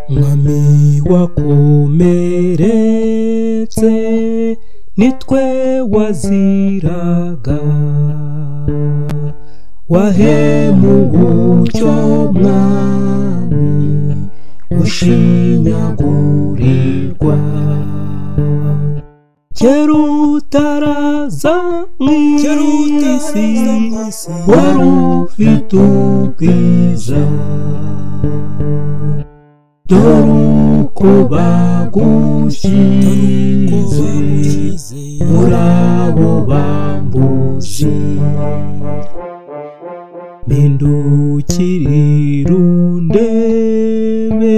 Mwami wakomeretse nitwe waziraga wahemubucyo mwami ushinyagurirwa kera utaraza mu isi wari ufite ubwiza dore uko bagushyize muri abo bambuzi mpindukirira undebe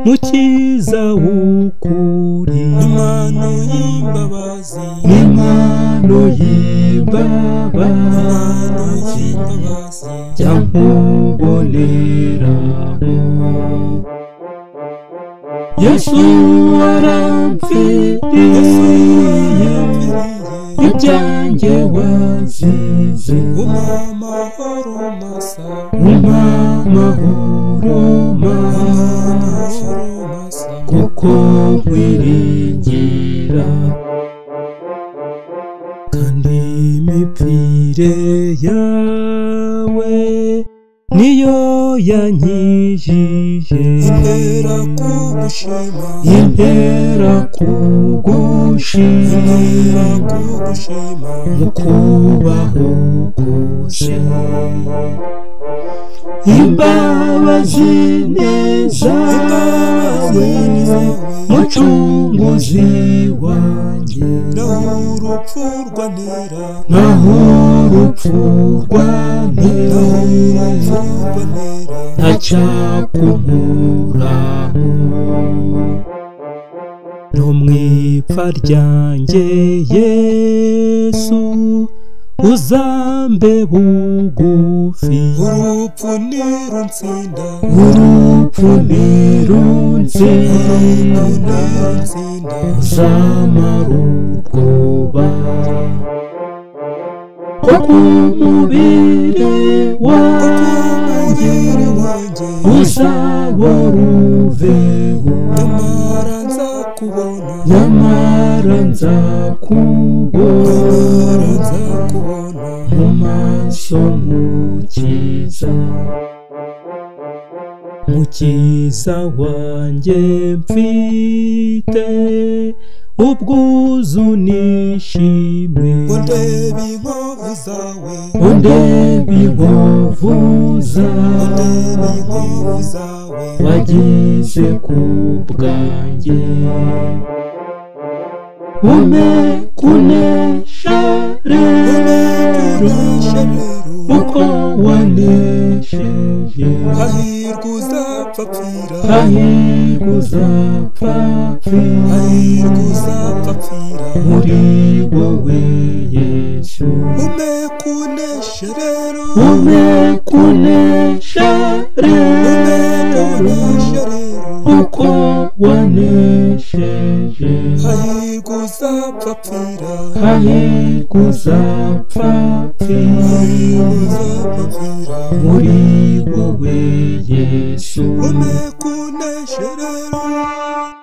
mukiza w'ukuri impano y'imbabazi jya nkuboneraho yesu waramfiriye ibyanjye wazize umpa amahoro masa kuko nkwiringira kandi imipfire yawe niyo yankijije intera kugushima mu kubaho kose imbabazi neza we mucunguzi wanjye naho urupfu rwantera ntacyakumuraho no mu ipfa ryanjye yesu uzambe bugufi urupfu nirunsinda urupfu nirunzira nirunsinda uzamara ubwoba ko ku mubiri wanjye umubiri wanjye uzabora uveho nyamara nza kubona nyamara nyamara nzakubona nza kubona mu maso mukiza mukiza wanjye mfite ubwuzu nishimwe undebe inkovu zawe undebe inkovu zawe undebe inkovu zawe wagize ku bwanjye ume kunesha rero uneshe rero uko wanesheje hahirwa uzapfa pfira hahirwa uzapfa pfira hahirwa uzapfa pfira muri wowe yesu umeka uneshe rero ume kunesha umeka rero uneshe rero uko wanesheje hahirwa uzapfa pfira hahirwa uzapfa hahirwa pfira uzapfa pfira muri wowe yesu umeka uneshe rero